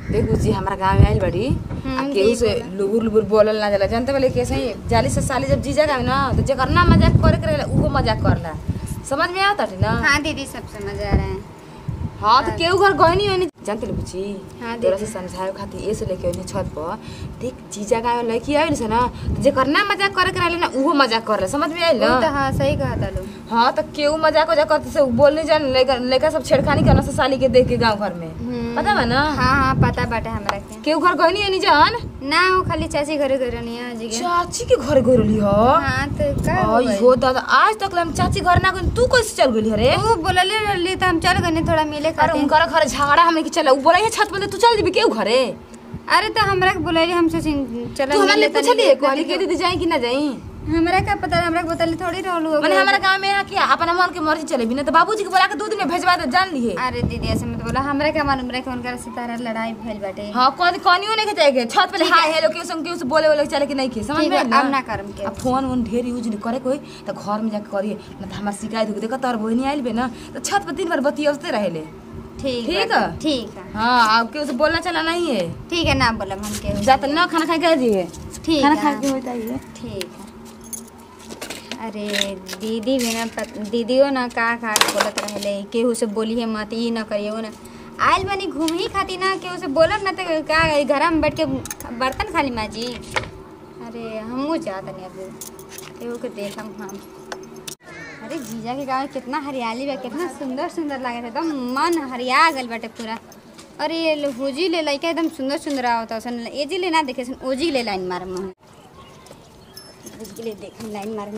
देखू जी हमारा गाँव में आइल बड़ी हम्म, आ केहू जी, से लुबुर लुबुर बोलल ना जाला जानते बोले कैसे ही जाली से साली जब जीजा गावे ना तो जेकर ना मजाक करे के रहेला उहो मजाक करला समझ में आवता ना हाँ दीदी सब समझ आ रहे हैं हाँ तो केहू घर गहनी होनी जानते ले बुची हाँ, तोरा दीदी। से समझाए खातिर ए से लेके ओने छत पर देख जीजा गावे लड़की आवे से ना तो जेकर ना मजाक करे के रहेला ना उहो मजाक करला समझ में आइल वो ना तो हाँ सही कहा था लो हाँ तो केहू मजाक वजाक करते से बोलने जान लड़का लड़का सब छेड़खानी करना से साली के देख के गांव घर में पता बा ना हाँ हाँ पता बाटे हमरा के केहू घर गहनी होनी जान ना वो खाली चाची घरे घरे नहीं है जी के चाची के घर गोरली ह हाँ तो का हो आई गइल? हो दादा आज तक हम चाची घर ना गई तू कैसे चल गई अरे वो बोलले रहली तो हम चल गए थोड़ा मिले अरे खातिर उनकर घर झगड़ा हमने की चला उ बोला छत पर तू चल जेबी केहू घरे अरे तो हमरा के बोलले हम सोचिन चलो तू हमरा मिले ले तनी पूछली देख कहली लेते के दीदी जाई कि ना जाई हमरा का पता हमरा के बताले थोड़ी रहलू माने हमारा गांव में है कि अपना मन के मर्जी चले बिना तो बाबूजी के बोला के दो दिन में भेजवा दे जान लिए अरे दीदी ऐसे मत बोला हमरा का मालूम रहे कि उनका सितारा लड़ाई भइल बाटे हां कौन कौनियो नहीं के जाएगे छत पे हाय हेलो केहू संग केहू से बोले बोले चले कि नहीं के समझ ठीक में है आइल अब ना करम के अब फोन वोन ढेर यूज नहीं करे कोई तो घर में जाके करिए ना तो हमार शिकायत होगी देखो तोर बहनी आइल बे ना तो छत पर दिन भर बतियते रहेले ठीक ठीक बा, है? ठीक है हाँ अब केहू से बोलना चला नहीं है ठीक है ना बोलब हम के जाते ना खाना खा के दिए ठीक खाना है खा के होता ही ठीक है अरे दीदी भी ना पत- दीदियो ना का का के बोलत रहले केहू से बोलिए मत ई ना करिए वो ना आइल बनी घूम ही खाती ना केहू से बोलत ना तो का घर में बैठ के बर्तन खाली माजी अरे हमहू जात नहीं अब केहू के देखम हम अरे जीजा के गाँव में कितना हरियाली बा कितना सुंदर सुंदर लागत है एकदम मन हरिया गल बाटे पूरा अरे ये लो- हुजी ले लइका एकदम सुंदर सुंदर आवत सन एजी ले ना देखे सन ओजी ले लाइन मार मोहन उसके लिए देख लाइन मार में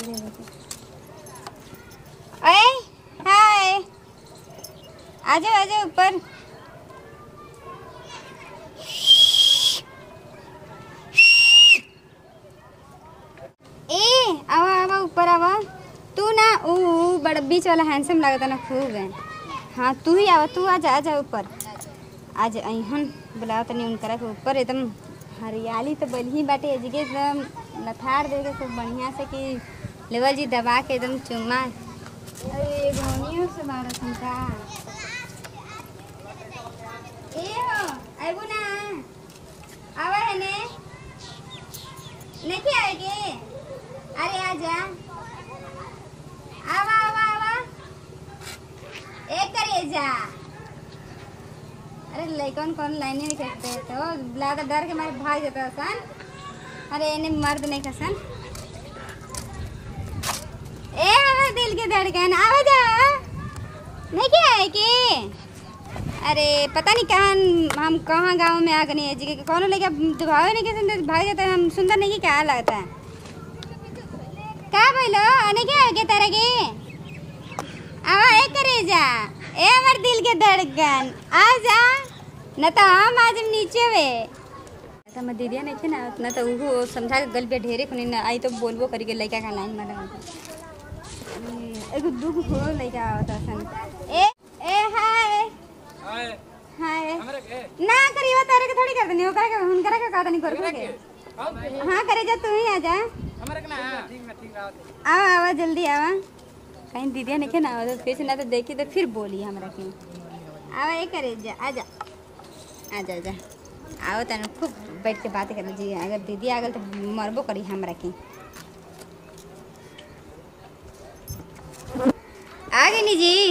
अरे हाय आ जाओ आ जाओ ऊपर ए आवा आवा ऊपर आवा तू ना ऊ ऊ बड़ा बीच वाला हैंडसम लागता ना खूब है हाँ तू ही आवा तू आ जा आ जा ऊपर आज अहन बुलाओ तनी उनकरा के ऊपर एकदम हरियाली तो बलही बाटे एजगे एकदम लथार दे के खूब बढ़िया से कि लेवल जी दबा के एकदम चुम्मा अरे घोनियों से मारा का ए हो आइबू ना आवा है ने नहीं आएगे अरे आ जा आवा आवा आवा एक करे जा अरे लइकन कौन लाइन नहीं करते तो लादा डर के मारे भाग जाता सन अरे इन्हें मर्द नहीं कसन ए हमारे दिल के धड़कन आवा जा नहीं क्या है कि अरे पता नहीं कहाँ हम कहाँ गांव में आ गए जी के कौन लेके दुभावे नहीं के भाग जाता है हम सुंदर नहीं की क्या लगता है का बोलो अने क्या है के तरह के आवा ए करे जा ए हमर दिल के धड़कन आ जा न तो हम आज नीचे वे तो मैं दीदिया नहीं थे ना उतना तो वो समझा के गल पे ढेरे खुनी ना आई तो बोलबो करी के लड़का का लाइन मारा एगो दुख हो लड़का आवता सन ए ए हाय हाय हाय हमरे के ना करियो तारे के थोड़ी कर देनी ओकरा के हुनकरा के का नहीं कर के हाँ करे जा तू ही आ जा हमरे के ना ठीक ना ठीक रात आवा आवा जल्दी आवा कहीं दीदिया नहीं के ना आवा तो फिर से ना तो देखी तो फिर बोली हमरा के आवा ये करे जा आ जा आ जा जा आओ तन खूब बैठ के बात कर जी अगर दीदी आ गल तो मरबो करी हमरा के आ गई नी जी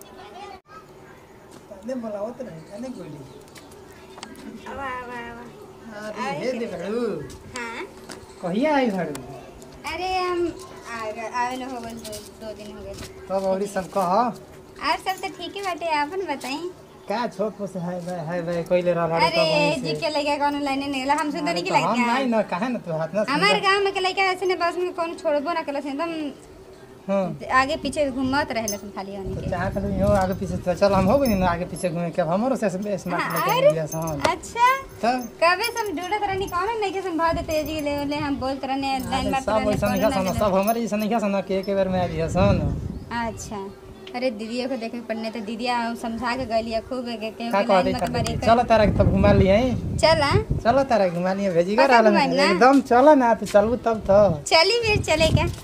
ने बोलावत नाही त्याने गोली आवा आवा आवा अरे हे दे भड़ू हाँ कहिया आई भड़ू अरे हम आ गए आवे हो गए दो, दो दिन हो गए तब औरी सब कह और सब तो ठीक ही बाटे आपन बताई का छोट पोस है भाई है भाई कोइले रह रहा अरे जी के लड़का कौन लाइन नहीं हम सुंदर नहीं के हम नहीं लड़का ना काहे ना तू हाथ ना हमारे गांव में के लड़का ऐसे ने बस में कौन छोड़बो ना कलस एकदम हां आगे पीछे घूमत रहे सन खाली होने के चाह कर हो आगे पीछे तो चल हम हो गई ना आगे पीछे घूमे के अब हमरो से स्मार्ट हाँ, लेके अरे। दिया हां अच्छा तब कबे से हम ढूंढत रहनी कौन नहीं के संभाल देते जी ले ले हम बोलत रहने लाइन मारते सब रहने वैसा कौन नहीं ना सन सब हमारे जैसा नहीं सन के एक बार में आ दिया सन मिले। अच्छा अरे दीदियों को देखे पड़ने तो दीदिया समझा के गलिया खूब है के के का लाइन कहते में के बारी चलो तारा के तब घुमा लिए चला चलो तारा घुमा लिए भेजी कर पता आलम घुमाई ना? एकदम चलो ना तो चलबू तब तो चली फिर चले क्या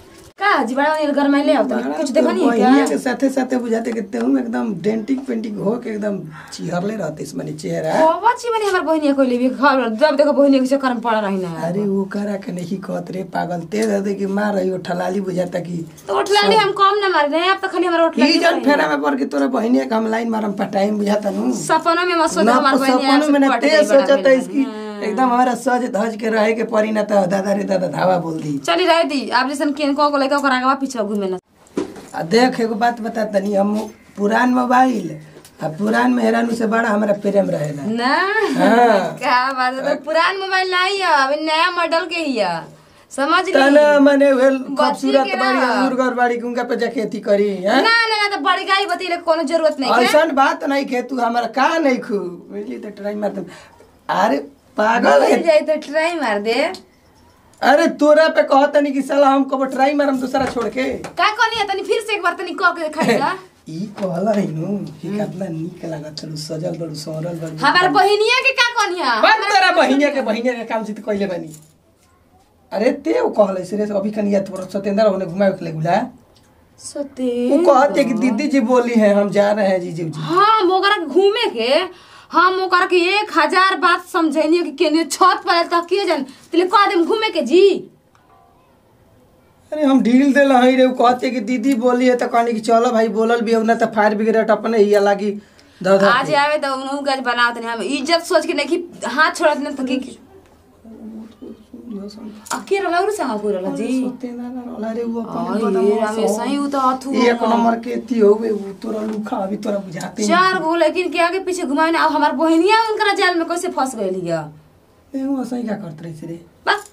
का जी बड़ा वाली घर में ले आओ बड़ा कुछ तो देखो नहीं बहिनिया क्या के साथे साथे बुझाते कि तेहू एकदम डेंटिंग पेंटिंग हो के एकदम चिहरले रहते इस मने चेहरा बाबा छी बनी हमार बहिनी कोई भी घर जब देखो बहिनी के चक्कर में पड़ा रही ना अरे वो करा के नहीं कहत रे पागल ते दे कि मार रही हो ठलाली बुझाता कि तो उठलाली हम कम ना मार रहे अब तो खाली हमारा ई उठलाली जन फेरा में पड़ के तोरा बहिनिया के हम लाइन मारम पटाइम बुझाता नु सपनों में मत सोचो ना हमार बहिनी सपनों में ना पट ते जाई बड़ा सोचता मेरा। इसकी एकदम हमारा सज धज के रहे के परी ना तो दादा रे दादा धावा बोल दी चली रही थी आप जैसन केन को लेके ओकरा आगे पीछे घूमे ना आ देख एगो बात बता तनी हम पुरान मोबाइल आ पुरान मेहरानू से बड़ा हमारा प्रेम रहेला ना हाँ। क्या बात है तो पुरान मोबाइल नहीं है अभी नया मॉडल के ही है समझ ली तना मने वेल खूबसूरत के बाड़ी ना। मुर्गर बाड़ी उनका पे जाके अथी करी ना हैं ना ना तो बड़ी गाड़ी बतीले कोनो जरूरत नहीं है ऐसन बात नहीं के तू हमारा का नहीं खू बुझली तो ट्राई मार दे अरे पागल है मिल जाए तो ट्राई मार दे अरे तोरा पे कहत नहीं कि साला हम कब ट्राई मारम दूसरा छोड़ के का कहनी है तनी फिर से एक बार तनी कह के खाएगा ई कहला है नु कि कितना नीक लागत चलू सजल बड़ू सोरल बड़ू हमार बहिनिया के का कहनी है बन तेरा बहिनिया के बहिनिया के काम से तो कइले बानी अरे ते वो कहले से रे अभी कनिया तोरा सतेंद्र होने घुमाए के लेगुला सते वो कहते कि दीदी जी बोली है हम जा रहे हैं जीजू जी हाँ ओकरा के घूमे के हम ओकरा के एक हजार बात समझैनी कि केने छत पर तक के जन तिले कह देम घूमे के जी अरे हम ढील देला हई रे वो कहते कि दीदी बोली है तो कहनी कि चलो भाई बोलल भी है ना तो फायर ब्रिगेड अपने ही लागी ध ध आज आवे तो उनु गज बनावत नहीं हम इज्जत सोच के नहीं कि हाथ छोड़त न तो की अकेला लौर संग पूरा जी सतेंद्र ना रोला रे वो आई अपन रे रमेश सही उ तो अथु एक नंबर के ती होवे वो तोरा लुखा अभी तोरा बुझाते नहीं चार गो लेकिन के आगे पीछे घुमाए ना अब हमार बहनिया उनकरा जाल में कैसे फंस गइल हिया तेहू असही क्या करत रही रे बस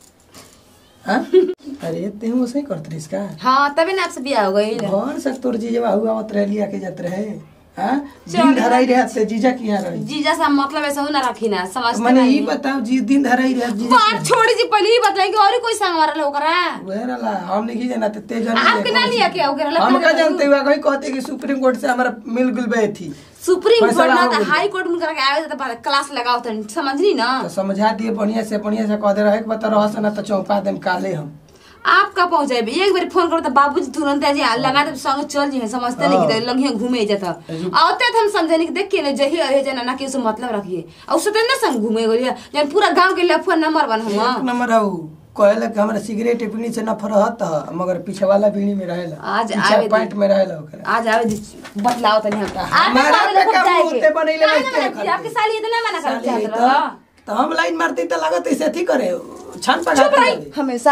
हाँ अरे तेहू असही करत रही का हाँ तभी ना आपसे बियाह हो गइल घर से तोर जीजा हुआ आवत रह लिया के जात रहे हाँ दिन धराई रहे से जीजा की यहाँ रही जीजा सा मतलब ऐसा ना रखी ना समझते मैंने नहीं ये बताओ जी दिन धराई रहे जीजा बात छोड़ी जी पहले ही बताई कि और ही कोई संग मारल ओकरा वह रला हम नहीं जाना ते ते जान आपके ना लिया क्या ओकरा हम लगा का जानते हुआ कोई कहते कि सुप्रीम कोर्ट से हमारा मिल गुल बे थी सुप्रीम कोर्ट फैसला ना हो तो गइल। हाई कोर्ट में करके आवे तो पहले क्लास लगाओ तो समझनी ना तो समझा दिए बढ़िया से बढ़िया से कह दे रहे कि बता रहा से ना तो चौपा देम काले हम आप का पहुंच जाए एक बार फोन करो तो बाबूजी तुरंत आ जाए लगा दे संग चल जी समझते नहीं कि लगिए घूमे जाता आवते तो हम समझे नहीं कि देख के नहीं जही है जना ना कि उसे मतलब रखिए और सतेंद्र संग घूमे गलिए जन पूरा गांव के लफुआ नंबर वन एक हम नंबर है कहला कि हमरा सिगरेट बीड़ी से नफरत रहत मगर पीछे वाला बीड़ी में रहेला आज पीछे आवे दी। पैंट में रहेला ओकरा आज आवे दी बतलाओ तनी हम हमारा पे का मुंहते बनैले काहे बैठते ना हैं मना की? आपकी साली इतना मना कर साली चाहत तो रहा तो हम लाइन मारते तो लागत ऐसे थी करे छान पका चुप रही हमेशा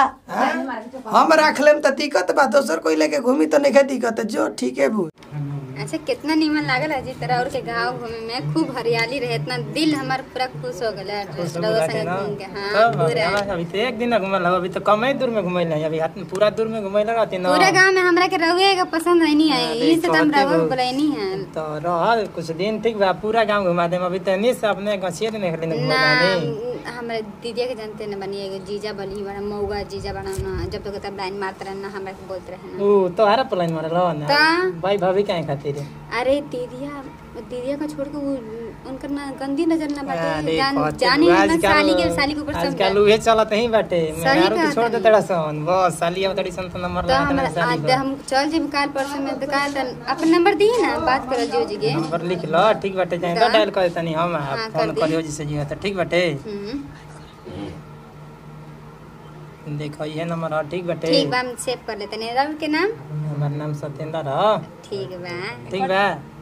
हम रख लेम तो दिक्कत बा दोसर कोई लेके घूमी तो नहीं दिक्कत जो ठीक है बू अच्छा कितना नीमन लागल है जी तरह और के गांव घूमे में खूब हरियाली रहे इतना दिल हमार पूरा खुश हो गया रउआ संगे घूम के हाँ पूरा अभी तो एक दिन घूमल हवा अभी तो कमे दूर में घूमल नहीं अभी हाथ में पूरा दूर में घूमल रहती ना पूरे गांव में हमरा के रउए का पसंद है नहीं है अरे इसी से तो हम कहते रउआ हो। बुलाइनी है तो रह कुछ दिन ठीक बा पूरा गांव घुमा देम अभी तनी से अपने गछिए ने खाली ना घुमा हमरा दीदिया के जानते न बनी एगो जीजा बनी बड़ा मौगा जीजा बड़ा ना जब तक तब लाइन मारते रहना हमरा के बोलते रहना ओ तो हरा प्लान मारे लो ना ता? भाई भाभी काहे खातिर अरे दीदिया दीदिया को छोड़ के वो उनकर ना गंदी नजर ना बाटे अरे जान कहते जानी तू ना आजकल- साली के साली के ऊपर सब आजकल उहे चलत ही बाटे सही मेहरारू के कहा छोड़ दे तनी। तड़ा सन बस साली अब तड़ी सन तो नंबर तो लगा हमरा देना साली आज को हम चल जी काल परसों में दुकान तन अपन नंबर दी ना बात करल जियो जी के नंबर लिख लो ठीक बाटे जाए तो ता? डायल कर तनी हम हाँ, फोन कर दी। करियो जिसे जी तो ठीक बाटे हम्म, देखो ये नंबर है ठीक बाटे ठीक बा हम सेव कर लेते नहीं रवि के नाम हमार नाम सत्येंद्र है ठीक बा ठीक बा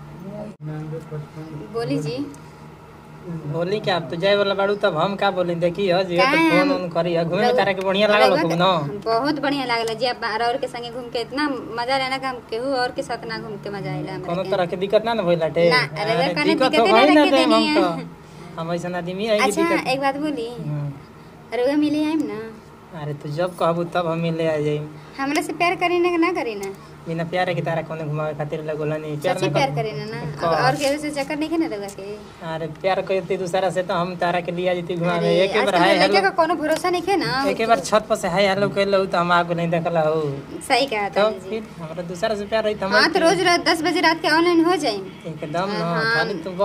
बोली जी बोली क्या अब तो जाए वाला बाड़ू तब हम का बोली देखी हो जी तो काहे फोन हम- उन करी है घूमे में तारा के बढ़िया लागल रउआ खूब के- न बहुत बढ़िया लागल जी आप और के संगे घूम के इतना मजा लेना कि हम केहू और के साथ ना घूम के मजा आइला हमरा कोनो के। तरह के दिक्कत ना न भइल लाटे ना, अरे वे कौनो दिक्कत दिक्कते हो ना गई ना रखे देम देनी हम है। तो हम ऐसा आदमी है कि अच्छा दिक्कत एक बात बोली हम्म। अरे वो मिली आइम ना अरे तू जब कहबू तब हम मिले आ जाई हमरा से प्यार करी ना कि ना करी ना बिना प्यारे के तारा कोने घुमावे खातिर लगोला नहीं प्यार सच्ची ना प्यार कर करी ना ना अब और केहू से चक्कर नहीं ना रउआ के अरे प्यार करती दूसरा से तो हम तारा के लिया जती घुमावे अरे एक बार आजकल हाय लड़के का हेलो कोनो भरोसा नहीं है ना एक बार छत पर से हाय हेलो कहलो तो हम आगो नहीं देखला हो सही कहा तो था जी फिर हमरा दूसरा से प्यार रही तो हाँ तो रोज रात दस बजे रात के ऑनलाइन हो जाए एकदम न हाँ। खाली तू बस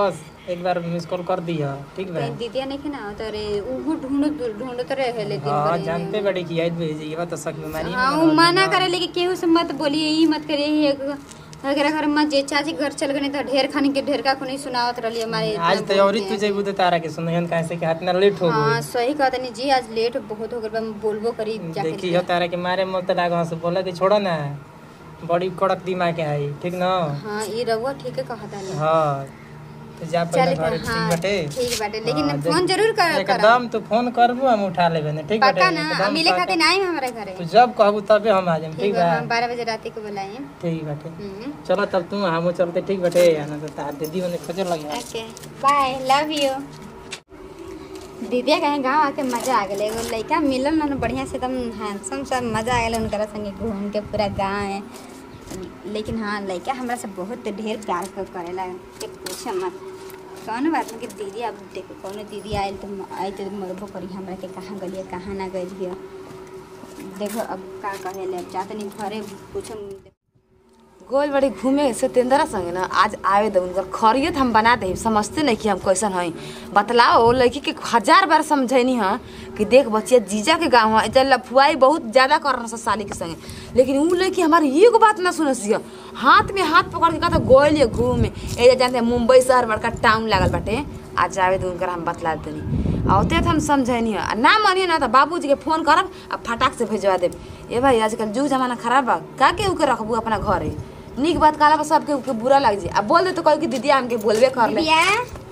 एक बार मिस कॉल कर दिया ठीक बा कहीं दीदिया नहीं ना तो रे उहु ढूंढ ढूंढ तो रहे ले दिन हाँ भर जानते बड़ी कि याद भेजी ये बात तो शक बीमारी हाँ वो मना करे लेकिन केहू से मत बोलिए ई मत करिए ई एक- अगर घर में जे चाची घर चल गए तो ढेर खाने के ढेर का खुनी सुनावत रही हमारे आज इतना तो और बोलते तू हैं। जेबू तो तारा के सुनहन काहे से कि हाथ ना लेट हो हाँ गई सही कहता नहीं जी आज लेट बहुत हो गया बा, बोलबो करी जाके देखी हो तारा के मारे मत लाग से बोला कि छोड़ो ना बड़ी कड़क दिमाग के आई ठीक ना हाँ ई रहुआ ठीक है कहता नहीं हाँ तो जा पहले चल घरे ठीक हाँ बाटे ठीक बाटे लेकिन हाँ, फोन देख- जरूर कर कर एकदम तू फोन करबू हम उठा लेबे ना ठीक बाटे पक्का ना एकदम मिले पक्का। खातिर नहीं हमारे घरे तू जब कहबू तबे हम आ जाएम ठीक ठीक बा बा हम बारह बजे रात को बुलाएं ठीक बाटे हम्म चलो तब तू हम चलते ठीक बाटे आना तो तार दीदी मने खोजे लगे ओके बाय लव यू दीदिया कहीं गाँव आके मजा आ गया एगो लड़का मिलल ना बढ़िया से एकदम हैंडसम सब मजा आ गया उनकरा संगे घूम के पूरा गाँव है लेकिन हाँ लड़का हमरा से बहुत ढेर प्यार कर करेला के पूछे मत कौन बात नहीं कि दीदी अब देखो कौनो दीदी आयल तो आई तो मरबो करी हमरा के कहाँ गलिए कहाँ ना गलिए देखो अब का कहेले अब जाते नहीं घरे पूछो गोल बड़ी घूमे से तेंदरा संगे ना आज आवे दे उनकर खरियत हम बना दे समझते नहीं कि हम कैसन हई बतलाओ ओ लड़की के हजार बार समझैनी है कि देख बच्चिया जीजा के गाँव है चल लफुआई बहुत ज्यादा करना सा साली के संगे लेकिन उ लड़की हमारी एगो बात ना सुनस हिय हाथ में हाथ पकड़ के कहता गोल घूमे ए जानते हैं, मुंबई शहर बड़का टाउन लागल बाटे आज आवे दे उनकर हम बतला देनी आ ओते तो हम समझैनी है आ ना मानिए ना तो बाबूजी के फोन करब आ फटाक से भेजवा देब ए भाई आजकल जुग जमाना खराब बा का के उके रखबू अपना घरे निक बात कहला पर सबके उके बुरा लग जी आ बोल दे तो कह कि दीदी हमके बोलबे कर ले बिया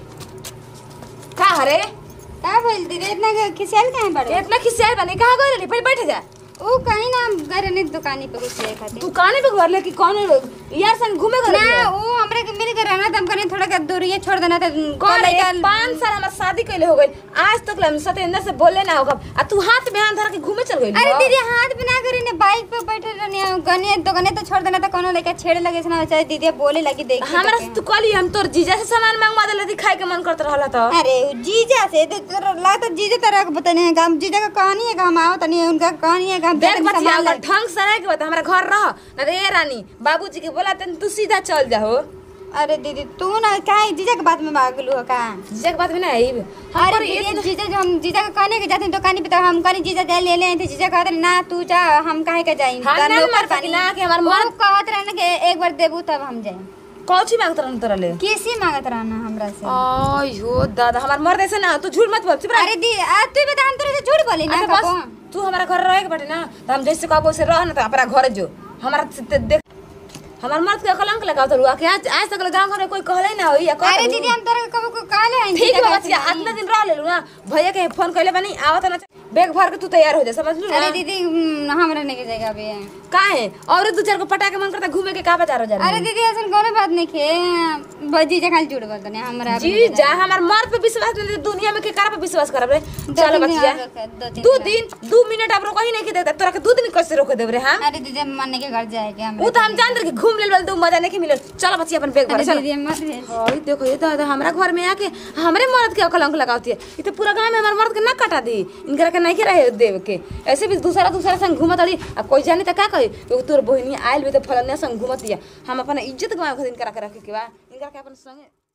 का हरे का बोल दीदी इतना खिसियाल काहे बड़े इतना खिसियाल बने कहाँ गए रही पहले बैठ जा ओ कहीं ना गए रहने दुकानी पे कुछ ले खातिर दुकाने पे घर लेके कौन यार संग घूमे गए ना वो हमरे के मिल के रहना तम कने थोड़ा का दूरिये छोड़ देना था कौन है पाँच साल हमार शादी कैले हो गई आज तक हम सत्येंद्र से बोले ना होगा आ तू हाथ में हाथ धर के घूमे चल गई अरे दीदी हाथ बिना करी ने बाइक पे बैठे रहने गने दुकाने तो छोड़ देना था कोनो लेके छेड़े लगे से ना चाहे दीदी बोले लगी देख हमरा से तू कहली हम तोर जीजा से सामान मंगवा देले थी खाए के मन करत रहला तो अरे उ जीजा से तो तोरा लगता जीजा तरह के बताने है हम जीजा का कहानी है कि हम आवत नहीं उनका कहानी है कि हम देख देख बचिया सामान अगर ला- ढंग से रह के बता हमरा घर रह ना तो ए रानी बाबूजी के बोला तन तू सीधा चल जाओ अरे दीदी तू ना काहे जीजा के बात में भागलू हो का जीजा के बात में ना आई अरे दीदी जीजा जो हम जीजा का कहने के जाते हैं दुकानी पे तो हम कहने जीजा जा ले ले थे जीजा कहते रहे, ना तू जा हम काहे के जाई हाँ, ना मार सकी ना कि हमार मर्द- कहत रहे ना कि एक बार देबू तब हम जाए कौची मांगत रहन तोरा ले कैसे मांगत रहना हमरा से आयो दादा हमार मर्द ऐसे ना तू झूठ मत बोल चुप रह अरे दी आ, तू बता हम तोरे से झूठ बोली ना अच्छा कबो बस तू हमारा घर रहे के बाटे ना तो हम जैसे कहबो से रह ना तो अपना घर जो हमारा से ते- देख हमार मर्द के कलंक लगाओ तो रुआ के आज आज तक गांव घर में कोई कहले ना होई या कह अरे दीदी हम तोरे कबो को कहले हैं ठीक है बच्चिया इतना दिन रह लेलू ना भैया के फोन कइले बनी आवत ना बैग भर के तू तैयार हो जा समझ लू अरे ना दीदी हम्म, हमरा नहीं के जाएगा अभी काहे और दू चार को पटा के मन करता घूमे के का बाजार हो जा अरे दीदी ऐसा कोनो बात नहीं के बजी जे खाली झूठ बोलते नहीं हमरा अभी जी जा हमार मर्द पे विश्वास नहीं तो दुनिया में के करा पे विश्वास करब रे चलो तीन दिन बच्चिया और रोक- दो तीन दू दिन। दिन दू मिनट अब रोको ही नहीं के देता तोरा के दू दिन कैसे रोक देब रे हम अरे दीदी हम माने के घर जाएगा हम वो तो हम जान रहे कि घूम लेल दू मजा नहीं मिलल चलो बच्चिया अपन बैग भर अरे चलो दीदी मत भेज हाय देखो ये दादा हमारा घर में आके हमरे मर्द के कलंक लगाती है ये तो पूरा गांव में हमारे मर्द के ना कटा दी इनकरा के नहीं के रहे देव के ऐसे भी दूसरा दूसरा संग घूमत रही अब कोई जाने तो का कही एगो तोर बहिनी आयल भी तो फलनिया संग घूमत दिया हम अपन इज्जत गवा के इनकरा के रखे के बा इनकरा के अपन संगे